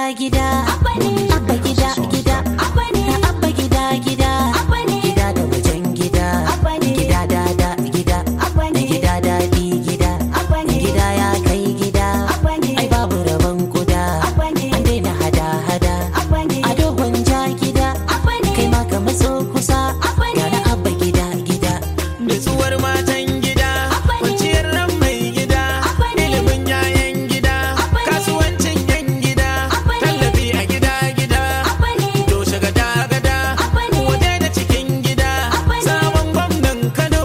gida abba gida gida abba gida gida gida da wajen gida gida da da gida gida daɗi gida gida ya kai gida ai babu rabon kuda an daina hada hada a dogon ja gida kai ma ka matso kusa yana abba gida gida Nutsuwar matan gida, kwanciyar ran mai gida, ilimin yayan gida, kasuwancin yan gida, tallafi a gida gida, toshe gada gada, waje da cikin gida, sabon gwamnan Kano,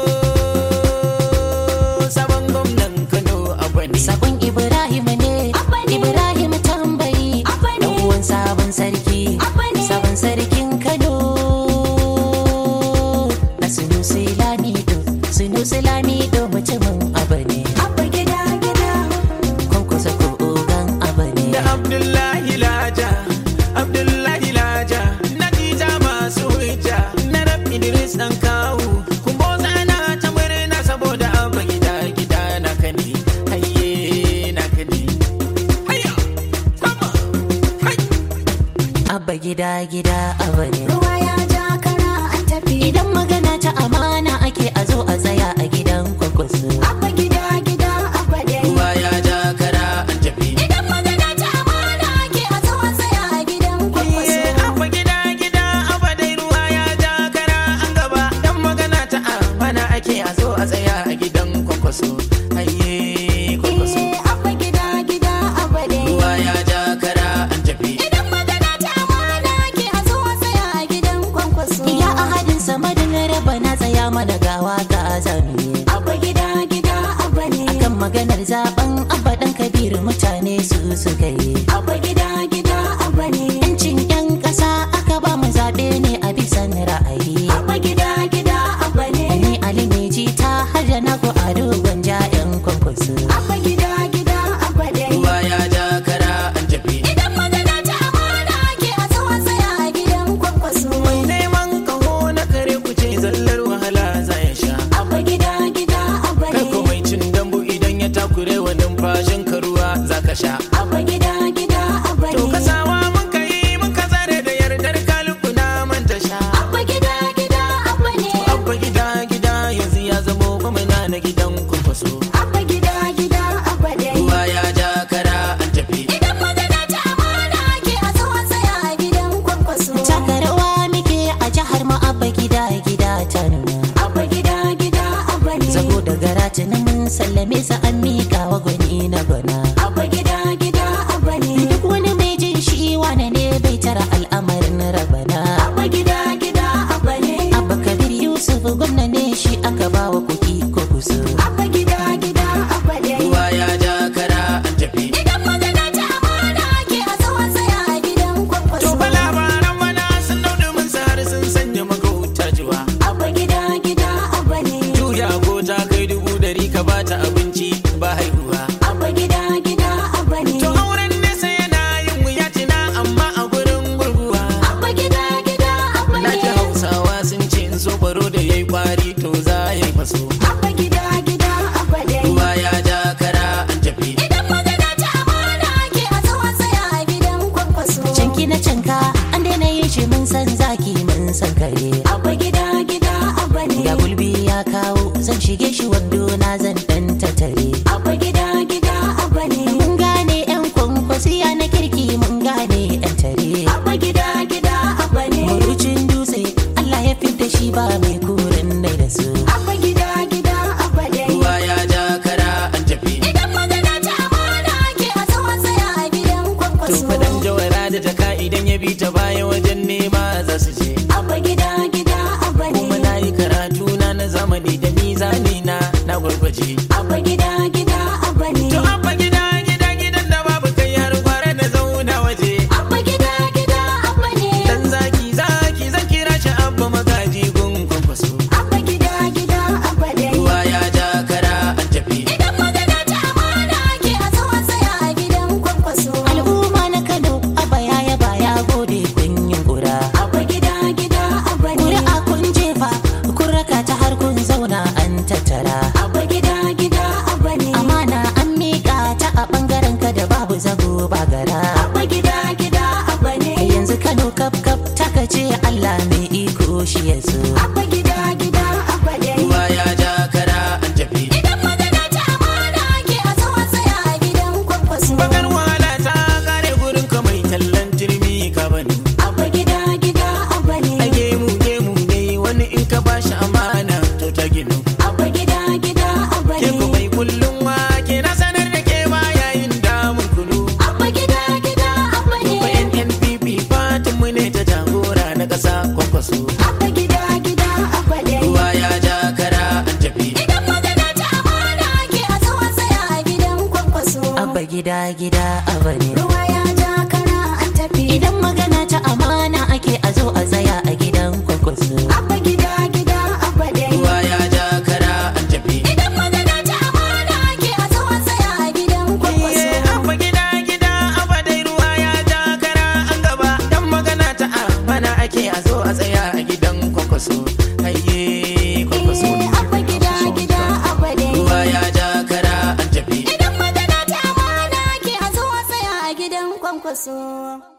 sabon gwamnan Kano a bane. Sakon Ibrahim ne, Ibrahim tambayi, dan uwan sabon sarki, sabon sarkin Kano. A Sunusi Lamido, Sunusi Lamido mutumin abu ne, kwankwasa ko ogan abu ne. da Abdullahi Laja, Abdullahi Laja, Nadija masu hujja, na rab Idris ɗan kawu, kumbo zana ta murna saboda abba gida gida na kani, hayye na kani. Hayya, sama, hai. Abba gida gida abu ne. Ruwa ya ja kara an tafi. Idan magana ta amana ake a zo a tsaya a gidan kwakwaso. Abba gida gida abba dai. Ruwa ya ja kara an tafi. Idan magana ta amana ake a tsawon tsaya a gidan kwakwaso. Iye, abba gida gida abba dai ruwa ya ja kara an gaba, dan magana ta amana ake a zo a tsaya a gidan kwakwaso. Hayye, kwakwaso. Eh, abba gida gida abba dai. Ruwa ya ja kara an tafi. Idan magana ta amana ake a tsawon tsaya a gidan kwakwaso. Ya ahadin samadin raba na tsaya mana gawa ga azami. Abba gida gida abba ne. Kan maganar zaben abba dan kabiru mutane su suka yi. Abba gida gida abba ne. Yancin 'yan ƙasa aka ba mu zaɓe ne a bisan ra'ayi. Abba gida gida abba ne. Ni Ali mai jita har da na ku ado gwanja 'yan kwankwaso. Abba gida gida abba dai. Ruwa ya ja kara an tafi. Idan magana ta amana ake a tsawon tsaya a gidan kwakwaso. Mai neman kaho na kare kuce zallar wahala za ya sha. Abba gida gida abba Kai ko ne. mai cin dambu idan ya takure wa numfashin ka ruwa za ka sha. Abba gida gida abba To ne. kasawa mun ka yi mun ka zare da yardar kaluku na manta sha. Abba gida gida abba ne. Abba gida gida yanzu ya zamo gwamna na gidan kwankwaso. Abba gida gida abba ne. Ruwa ya ja kara an tafi. Idan magana ta amana ake a tsawon tsaya a gidan kwakwaso. Taka rawa muke a jihar mu abba gida gida ta nuna. Abba gida gida abba ne. Zago da garati na mun sallame sa an miƙa wa gwani na gwana. Abba gida gida abba ne. Duk wani mai jin shi wane ne bai tara al'amarin rabana. Abba gida gida abba ne. Abba Kabir Yusuf gwamna ne shi aka ba wa kuɗi ko kuso. Abba gida gida abba ne. Ruwa ya ja kara an tafi. Idan magana ta amana ake a tsawon tsaya a gidan kwakwaso. To fa labaran mana sun dauɗe mun har sun sanya magauta jiwa. Abba gida gida abba ne. Juya ko ta kai dubu dari ka bata abinci ba haihuwa. Abba gida abba gida gida abba ne ruwa ya ja kara an tafi idan magana ta amana ake a zo a tsaya a gidan kwakwaso abba gida gida abba dai ruwa ya ja kara an tafi idan magana ta amana ake a zo a tsaya a gidan kwakwaso Iye, abba gida gida abba dai ruwa ya ja kara an gaba dan magana ta amana ake a zo a tsaya a gidan kwakwaso hayye kwakwaso Eh, abba gida gida abba dai ruwa ya ja kara an tafi idan magana ta amana ake a zo a tsaya a gidan kwankwaso